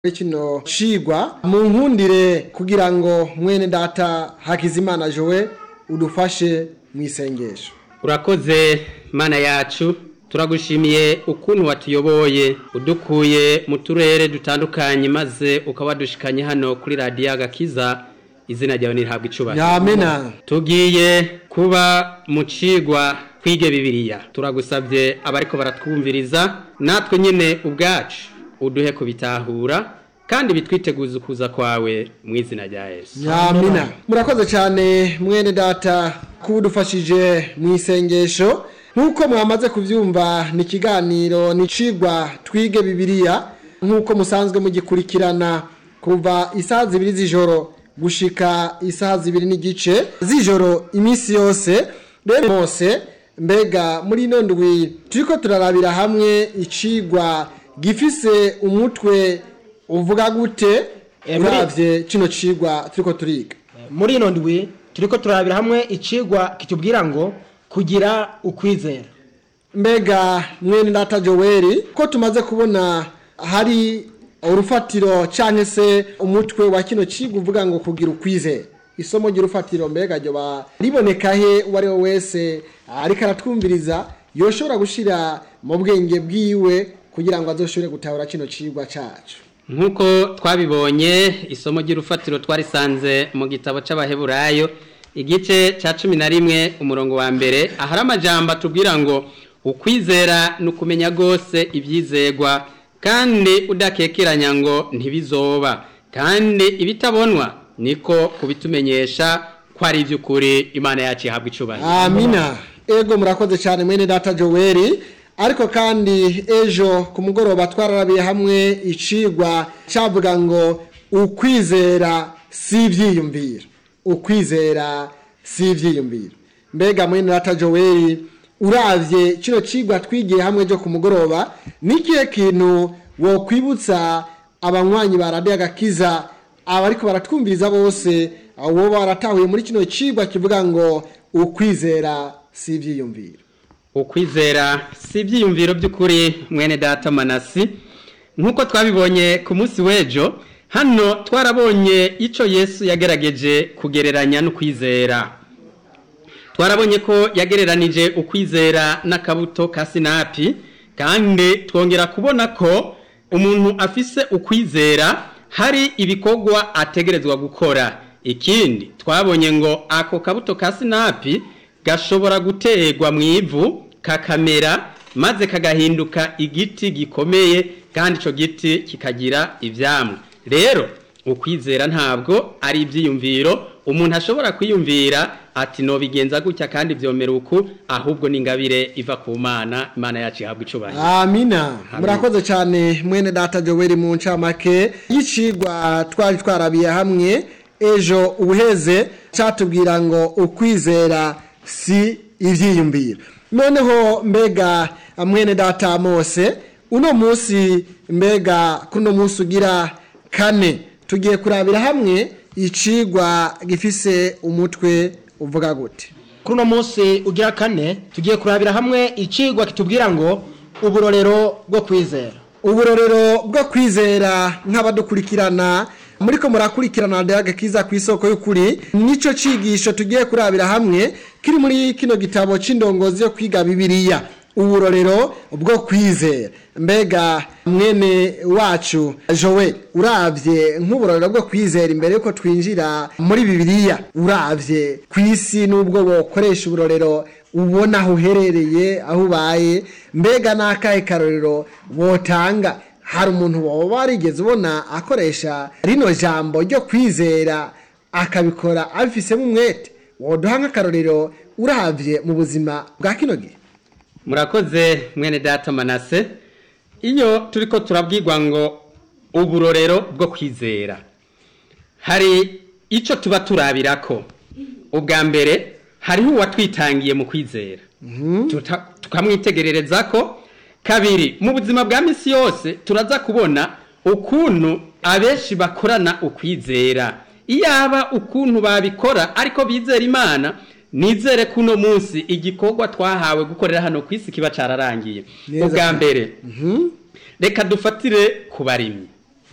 kino cigwa mu nkundire kugira ngo mwene data hakizimana jowe udufashe mu isengesho urakoze mana yacu turagushimiye ukuntu watuyoboye udukuye mu turere dutandukanye maze ukaba dushikanye hano kuri radiyo agakiza izina ryawe nirihabwa icubahiro nyamena tugiye kuba mu cigwa twige bibiliya turagusabye abariko baratwumviriza natwe nyene ubwacu uduhe kubitahura kandi bitwiteguza ukuza kwawe mu izina rya yesu nyamina murakoze cyane mwene data kuba udufashije mu isengesho nk'uko mwamaze kubyumva ni ikiganiro ni icigwa twige bibiliya nk'uko musanzwe mugikurikirana kuva isaha zibiri z'ijoro gushika isaha zibiri n'igice z'ijoro iminsi yose rero bose mbega muri ino ndwi turiko turarabira hamwe icigwa gifise umutwe uvuga gute Eh, muri- uravye kino cigwa turiko turiga muri ino ndwi turiko turabira hamwe icigwa kitubwira ngo kugira ukwizera mbega mwene data joweli ko tumaze kubona hari urufatiro canke se umutwe wa kino cigwa uvuga ngo kugira ukwizera isomo ry'urufatiro mbega ryoba riboneka he uwo ari we wese ariko aratwumviriza yoshobora gushira mu bwenge bwiwe kugira ngo azoshobore gutahura kino cigwa cacu nk'uko twabibonye isomo ry'urufatiro twarisanze mu gitabo c'abaheburayo igice ca cumi na rimwe umurongo wa mbere ahari amajambo atubwira ngo ukwizera ni ukumenya rwose ibyizegwa kandi udakekeranya ngo ntibizoba kandi ibitabonwa niko kubitumenyesha ko ari iby'ukuri imana yacu ihabwa icubahiro amina ego murakoze cyane mwene data joweli ariko kandi ejo ku mugoroba twararabiye hamwe icigwa cyavuga ngo ukwizera si ibyiyumviro ukwizera si ibyiyumviro mbega mwene data joweli uravye kino cigwa twigiye hamwe ejo ku mugoroba ni ikihe kintu wokwibutsa abanywanyi ba radiyo agakiza abariko baratwumviriza bose abo baratahuye muri kino cigwa kivuga ngo ukwizera si ibyiyumviro ukwizera si ibyiyumviro by'ukuri mwene data manasi nk'uko twabibonye ku munsi w'ejo hano twarabonye icyo yesu yagerageje kugereranya n'ukwizera twarabonye ko yagereranije ukwizera n'akabuto ka sinapi kandi twongera kubona ko umuntu afise ukwizera hari ibikorwa ategerezwa gukora ikindi twabonye ngo ako kabuto ka sinapi gashobora guterwa mu ivu kakamera maze kagahinduka igiti gikomeye kandi icyo giti kikagira ibyamwa rero ukwizera ntabwo ari ibyiyumviro umuntu ashobora kwiyumvira ati nobigenza gutya kandi byomera uku ahubwo ni ingabire iva ku mana imana yacu ihabwa icubahiro amina murakoze cyane mwene data joweli mu ncamake y'icigwa twari twarabiye hamwe ejo ubuheze catubwira ngo ukwizera si ivyiyumviro noneho mbega mwene data mose uno munsi mbega kuno munsi ugira kane tugiye kurabira hamwe icigwa gifise umutwe uvuga gute kuri uno munsi ugira kane tugiye kurabira hamwe icigwa kitubwira ngo uburorero bwo kwizera uburorero bwo kwizera nk'abadukurikirana muri ko murakurikirana radiyo agakiza ku isoko y'ukuri nicyo cigisho tugiye kurabira hamwe kiri muri kino gitabo c'indongozi yo kwiga bibiliya uburorero bwo kwizera mbega mwene wacu jowe uravye nk'uburorero bwo kwizera imbere yuko twinjira muri bibiliya uravye ku isi n'ubwo bokoresha uburorero ubona aho uherereye aho ubaye mbega n'akahe karorero wotanga hari umuntu waba warigeze ubona akoresha rino jambo ryo kwizera akabikora abifisemo umwete woduha nk'akarorero uravye mu buzima bwa kino gihe murakoze mwene data manase iyo turiko turabwirwa ngo uburorero bwo kwizera hari icyo tuba turabirako ubwa mbere hariho uwatwitangiye mu kwizera Tuta- tukamwitegerereza ko kabiri mu buzima bwa misi yose turaza kubona ukuntu abenshi bakorana ukwizera iyaba ukuntu babikora ariko bizera imana nizere ko uno munsi igikorwa twahawe gukorera hano ku isi kiba cararangiye Neza ubwa cyane. mbere reka dufatire ku barimyi